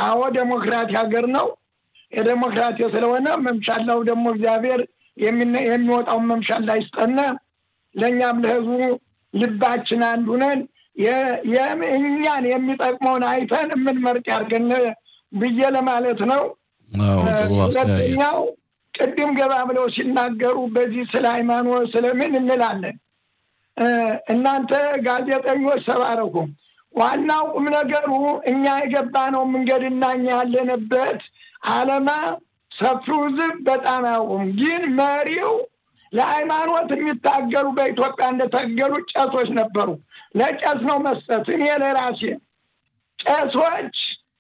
አዎ ዴሞክራሲ ሀገር ነው። የዴሞክራሲ ስለሆነ መምሻላው ደግሞ እግዚአብሔር የሚወጣውን መምሻላ ይስጠነ። ለእኛም ለህዝቡ ልባችን አንዱ ነን። እኛን የሚጠቅመውን አይተን የምንመርጥ ያድርገን ብዬ ለማለት ነው። ሁለተኛው ቅድም ገባ ብለው ሲናገሩ በዚህ ስለ ሃይማኖት ስለምን እንላለን። እናንተ ጋዜጠኞች ሰባረኩ። ዋናው ቁም ነገሩ እኛ የገባነው መንገድና እኛ ያለንበት አለማ ሰፊው ህዝብ በጣም አያውቁም። ግን መሪው ለሃይማኖት የሚታገሉ በኢትዮጵያ እንደታገሉ ቄሶች ነበሩ። ለቄስ ነው መስጠት። እኔ ለራሴ ቄሶች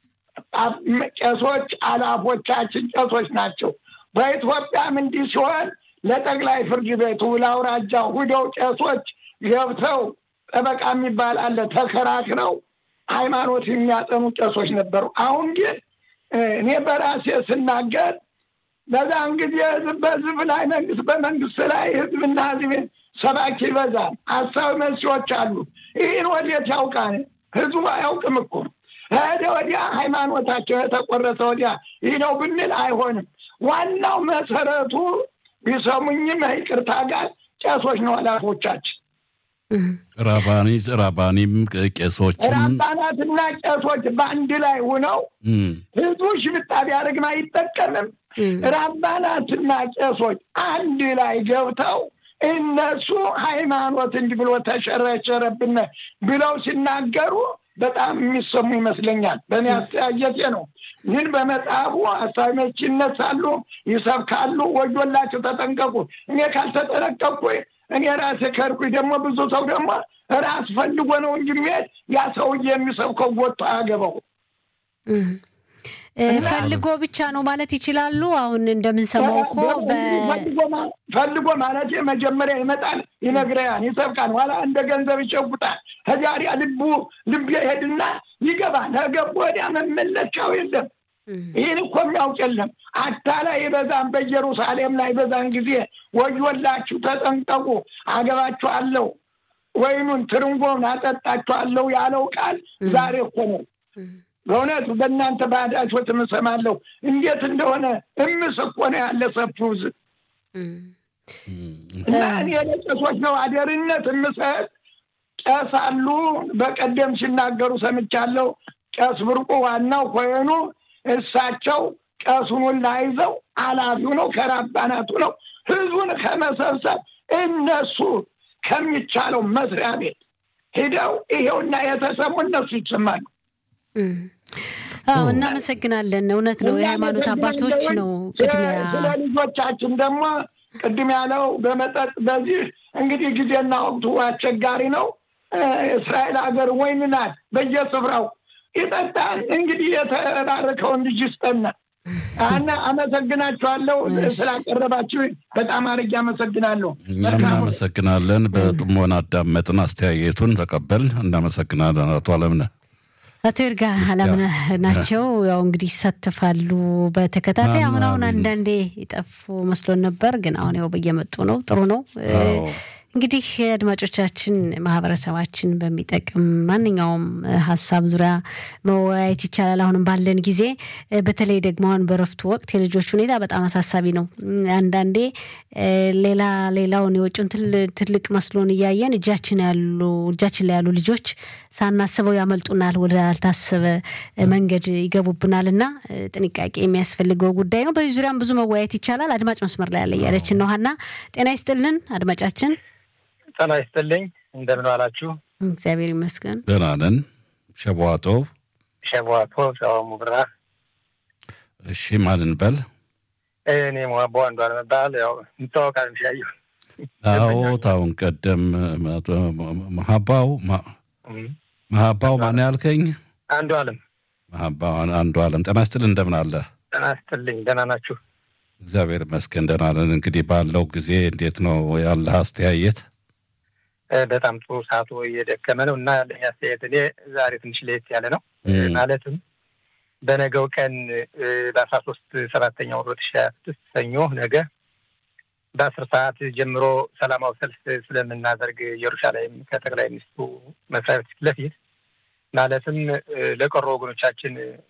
ቄሶች አላፎቻችን ቄሶች ናቸው። በኢትዮጵያም እንዲህ ሲሆን ለጠቅላይ ፍርድ ቤቱ ለአውራጃው ሁደው ቄሶች ገብተው ጠበቃ የሚባል አለ ተከራክረው ሃይማኖት የሚያጠኑ ቄሶች ነበሩ። አሁን ግን እኔ በራሴ ስናገር በዛን ጊዜ ህዝብ በህዝብ ላይ መንግስት በመንግስት ላይ ህዝብና ህዝብ ሰባኪ ይበዛል። ሀሳብ መሲዎች አሉ። ይህን ወዴት ያውቃል? ህዝቡ አያውቅም እኮ ሄደ ወዲያ ሃይማኖታቸው የተቆረሰ ወዲያ ይህ ነው ብንል አይሆንም። ዋናው መሰረቱ ቢሰሙኝም ይቅርታ ጋር ቄሶች ነው ኃላፎቻችን ራባኒ ራባኒም ቄሶችም ራባናትና ቄሶች በአንድ ላይ ሆነው ህዝቡ ሽብጣ ቢያደርግም አይጠቀምም። ራባናትና ቄሶች አንድ ላይ ገብተው እነሱ ሃይማኖት እንዲህ ብሎ ተሸረሸረብን ብለው ሲናገሩ በጣም የሚሰሙ ይመስለኛል። በእኔ አስተያየቴ ነው። ግን በመጽሐፉ አሳቢዎች ይነሳሉ፣ ይሰብካሉ። ወዮላቸው፣ ተጠንቀቁ። እኔ ካልተጠነቀቅኩ እኔ ራሴ ከርኩኝ ደግሞ ብዙ ሰው ደግሞ ራስ ፈልጎ ነው እንጂ የሚሄድ ያ ሰውዬ የሚሰብከው ወጥቶ አያገባው። ፈልጎ ብቻ ነው ማለት ይችላሉ። አሁን እንደምንሰማው እኮ ፈልጎ ማለት መጀመሪያ ይመጣል፣ ይነግረያል፣ ይሰብካል፣ ኋላ እንደ ገንዘብ ይሸጉጣል። ከዚያ ልቡ ልብ ይሄድና ይገባል። ከገቡ ወዲያ መመለሻው የለም። ይህን እኮ የሚያውቅ የለም። አታላይ ይበዛን በኢየሩሳሌም ላይ በዛን ጊዜ ወዮላችሁ፣ ተጠንቀቁ፣ አገባችኋለሁ፣ ወይኑን ትርንጎን አጠጣችኋለሁ ያለው ቃል ዛሬ እኮ ነው። በእውነት በእናንተ ባዳችሁት እምሰማለሁ እንዴት እንደሆነ እምስ እኮ ነው ያለ ሰፊው ሕዝብ እና እኔ ለቄሶች ነው አደርነት እምሰጥ። ቄስ አሉ በቀደም ሲናገሩ ሰምቻለሁ። ቄስ ብርቁ ዋናው ኮይኑ እሳቸው ቀሱን ላይዘው አላፊው ነው ከራባናቱ ነው ህዝቡን ከመሰብሰብ እነሱ ከሚቻለው መስሪያ ቤት ሂደው ይሄውና የተሰሙ እነሱ ይሰማሉ። አዎ እናመሰግናለን። እውነት ነው። የሃይማኖት አባቶች ነው ቅድሚያ። ስለ ልጆቻችን ደግሞ ቅድም ያለው በመጠጥ በዚህ እንግዲህ ጊዜና ወቅቱ አስቸጋሪ ነው። እስራኤል ሀገር ወይን ናት በየስፍራው ይጠጣል። እንግዲህ የተባረከውን ልጅ ይስጠና እና አመሰግናችኋለሁ ስላቀረባችሁ በጣም አድርጌ አመሰግናለሁ። እኛም እናመሰግናለን። በጥሞና አዳመጥን፣ አስተያየቱን ተቀበል። እናመሰግናለን አቶ አለምነህ። አቶ ይርጋ አላምነህ ናቸው። ያው እንግዲህ ይሳተፋሉ በተከታታይ አሁን አሁን አንዳንዴ ይጠፉ መስሎን ነበር፣ ግን አሁን ያው በየመጡ ነው። ጥሩ ነው። እንግዲህ አድማጮቻችን ማህበረሰባችን በሚጠቅም ማንኛውም ሀሳብ ዙሪያ መወያየት ይቻላል። አሁንም ባለን ጊዜ በተለይ ደግሞ አሁን በረፍቱ ወቅት የልጆች ሁኔታ በጣም አሳሳቢ ነው። አንዳንዴ ሌላ ሌላውን የውጭውን ትልቅ መስሎን እያየን እጃችን ያሉ እጃችን ላይ ያሉ ልጆች ሳናስበው ያመልጡናል፣ ወደ አልታሰበ መንገድ ይገቡብናል እና ጥንቃቄ የሚያስፈልገው ጉዳይ ነው። በዚህ ዙሪያም ብዙ መወያየት ይቻላል። አድማጭ መስመር ላይ ያለ እያለችን ነው። ሀና ጤና ይስጥልን አድማጫችን። ጤና ይስጥልኝ። እንደምን ዋላችሁ? እግዚአብሔር ይመስገን ደህና ነን። ሸቧቶ ሸቧቶ ሸዋሙ ብራ። እሺ ማንን በል እኔ ሟቦ አንዱ አለመባል ያው እንታወቃለን። ሲያዩ አዎ ታውን ቀደም መሀባው መሀባው ማን ያልከኝ? አንዱ አለም መሀባው አንዱ አለም። ጤና ይስጥልን እንደምን አለ? ጤና ይስጥልኝ። ደህና ናችሁ? እግዚአብሔር ይመስገን ደህና ነን። እንግዲህ ባለው ጊዜ እንዴት ነው ያለህ አስተያየት? በጣም ጥሩ ሰዓቱ እየደከመ ነው እና ያለኝ አስተያየት እኔ ዛሬ ትንሽ ለየት ያለ ነው። ማለትም በነገው ቀን በአስራ ሶስት ሰባተኛ ወር ሁለት ሺህ ሀያ ስድስት ሰኞ ነገ በአስር ሰዓት ጀምሮ ሰላማዊ ሰልፍ ስለምናደርግ ኢየሩሳሌም ከጠቅላይ ሚኒስትሩ መስሪያ ቤት ፊት ለፊት ማለትም ለቀሩ ወገኖቻችን